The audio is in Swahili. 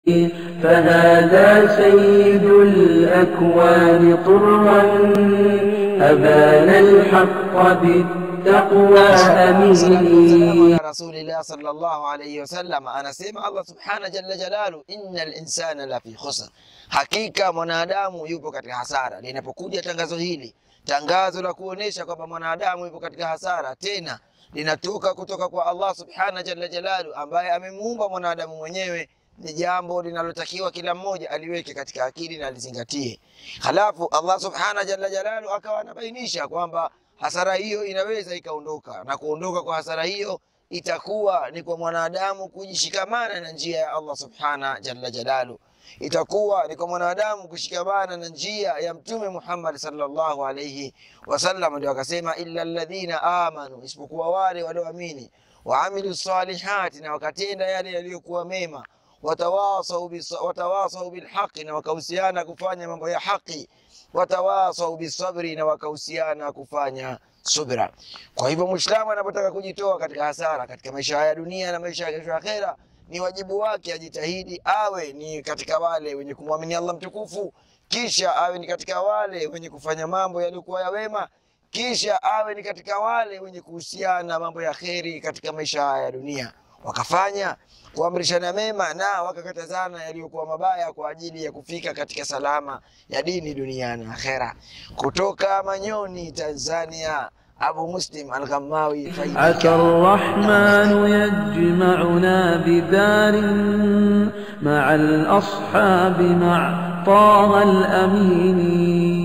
فهذا سيد الأكوان طرا أبان الحق بالتقوى أمين ya rasulillah sallallahu alayhi wasallam anasema Allah subhana jalla jalalu, innal insana la fi khusr, hakika mwanadamu yupo katika hasara. Linapokuja tangazo hili, tangazo la kuonesha kwamba mwanadamu yupo katika hasara, tena linatoka kutoka kwa Allah subhana jalla jalalu, ambaye amemuumba mwanadamu mwenyewe ni jambo linalotakiwa kila mmoja aliweke katika akili na alizingatie. Halafu Allah subhana jalla jalalu akawa anabainisha kwamba hasara hiyo inaweza ikaondoka, na kuondoka kwa hasara hiyo itakuwa ni kwa mwanadamu kujishikamana na njia ya Allah subhana jalla jalalu, itakuwa ni kwa mwanadamu kushikamana na njia ya Mtume Muhammad sallallahu alayhi wasallam. Ndio akasema illa alladhina amanu, isipokuwa wale walioamini, waamilu salihati, na wakatenda yale yaliyokuwa mema watawasau bis- watawasau bilhaqi, na wakahusiana kufanya mambo ya haki, watawasau bisabri, na wakahusiana kufanya subra. Kwa hivyo Muislamu anapotaka kujitoa katika hasara katika maisha haya ya dunia na maisha ya kesho ya akhera, ni wajibu wake ajitahidi awe ni katika wale wenye kumwamini Allah mtukufu, kisha awe ni katika wale wenye kufanya mambo yaliyokuwa ya wema, kisha awe ni katika wale wenye kuhusiana mambo ya kheri katika maisha haya ya dunia, wakafanya kuamrishana mema na wakakatazana yaliyokuwa mabaya kwa ajili ya kufika katika salama ya dini duniani na akhera. Kutoka Manyoni, Tanzania, Abu Muslim Al-Ghammawi Faida. عسى الرحمن يجمعنا بدار مع الأصحاب مع طه الأمين